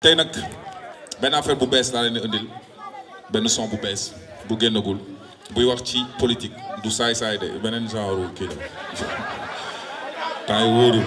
tey nag benn affaire bu bees laa leen di indil benn son bu bees bu génnagul buy wax ci politique du saay-saay de beneen genre kii la temps yi wóorul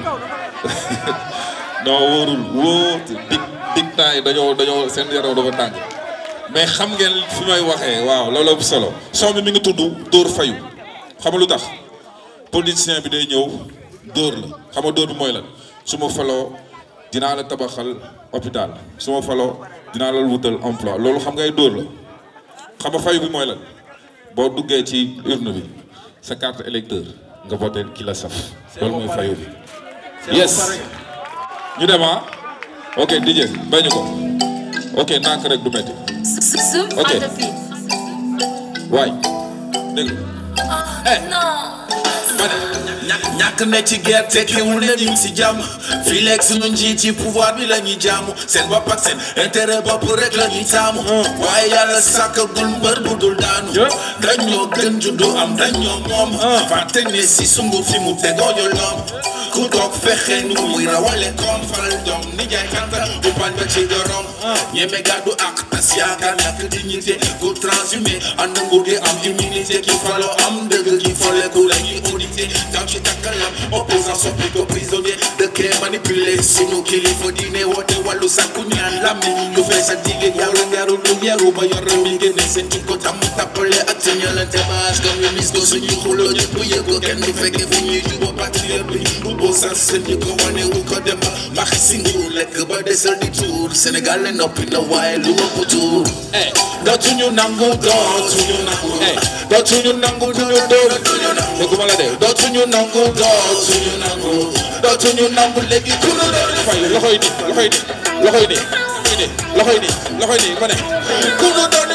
non wóorul wóor dig dig temps yi dañoo dañoo seen yaram dafa tàng mais xam ngeen fi may waxee waaw loolu bu solo son bi mi ngi tudd Dóor Fayu xam nga lu tax politicien bi day ñëw dóor la xam nga dóor bi mooy lan su ma faloo dinaa la tabaxal hôpital su ma faloo dinaa la wutal emploi loolu xam ngay dóor la xam nga fayu bi mooy lan boo duggee ci urne bi sa carte électeur nga voté ki la saf loolu mooy fayu bi yes ñu dem ah ok DJ bañu ko ok nànk rek du metti ok waay dégg ñàkk ne ci gerte teewul ne ñu si jàmm fii léegi suñu njiit ci pouvoir bi la ñuy jaamu seen bopp ak seen intérêt bopp rek la ñuy taamu waaye yàlla sàkkagul mbër bu dul daanu dañoo gën juddu am dañoo moom fàtte ne si sungu fi mu tegoo yoloom ku toog fexe nu muy rawale koom faral doom ni jaay kanta bu bañ ba ci dorom ñeme gàddu ak tas yaakaar ñàkk dignité ku transhumé ànd nguur gi am immunité ki faloo am dëgg ki foleku la ñuy audité gaaw ci takkalam opposant soppi ko prisonnier dëkkee manipulé sunu kilifa diine woote wàllu sàkku ñaan lammi lu fees ak digge yaru ngaru lu yaru ba yor mi génne seen ci ko tam tappale ak sa ñalante baas comme ñu mis ko suñuy xuloo ñëpp yëg ko kenn du fekke fu ñuy jubo patriote bi bu boo sas seen ñi ko wane wu ko dem ba maxi si nguur lekk ba desal di tuur Sénégal le noppi na waaye lu ëpp tuur dootuñu nangu dootuñu nangu dootuñu nangu duñu dóor dégguma la de dootuñu nangu dootuñu nangu dootuñu nangu léegi ku nu doon fay loxoy ni loxoy ni loxoy ni loxoy ni loxoy ni ma ne ku nu doon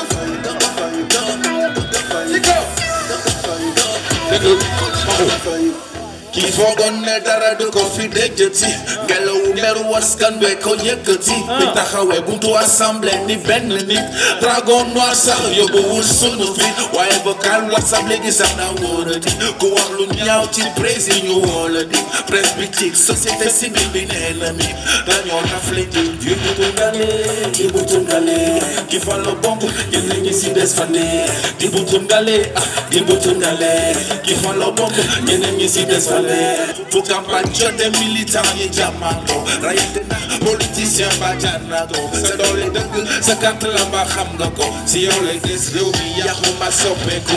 déglu maxu kii foogoon ne dara du ko fi déjëti ngelawu meru waskan we ko yëkkati bi taxawee buntu assemblée ni benn nit dragon noir sax yóbbuwul sunu fi waaye vocal whatsapp léegi sax na wóorati ku wax lu ñaaw ci président ñu wóolati presse bi ci société civile bi nee na mi dañoo rafle ji di butungale di butungale ki falo bomb ñenn ñi si des fane di butungale ah di butungale ki falo bomb ñenn ñi si des fane fu campagne jotee militant yi jàmmandoo rayante na politicien ba jànnatoo sa doole dëgg sa carte la mbaa xam nga ko si yow lay des réew mi yàqu ma soppeeku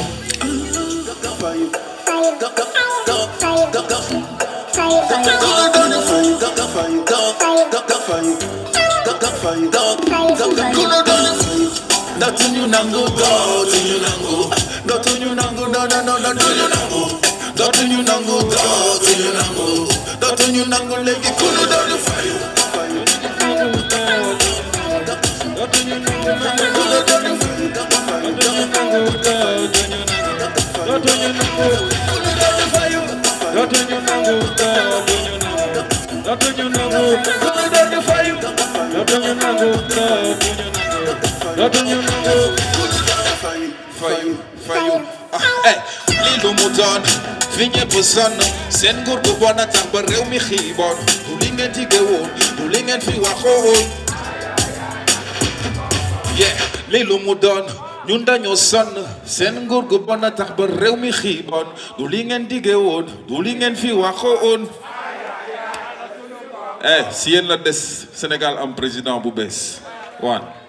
dootuñu nangu dootuñu nangu dootuñu nangu no no no dootuñu nangu dootuñu nangu dootuñu nangu dootuñu nangu léegi ku nu doon fayu fayu fayu ah eh lii lu mu doon fi ñëpp sonn seen nguur gu bon a tax ba réew mi xiiboon du li ngeen dige woon du li ngeen fi waxoon yeah lii lu mu doon ñun dañoo sonn seen nguur gu bon a tax ba réew mi xiiboon du li ngeen dige woon du li ngeen fi waxoon eh si yéen la des Sénégal am président bu bees waan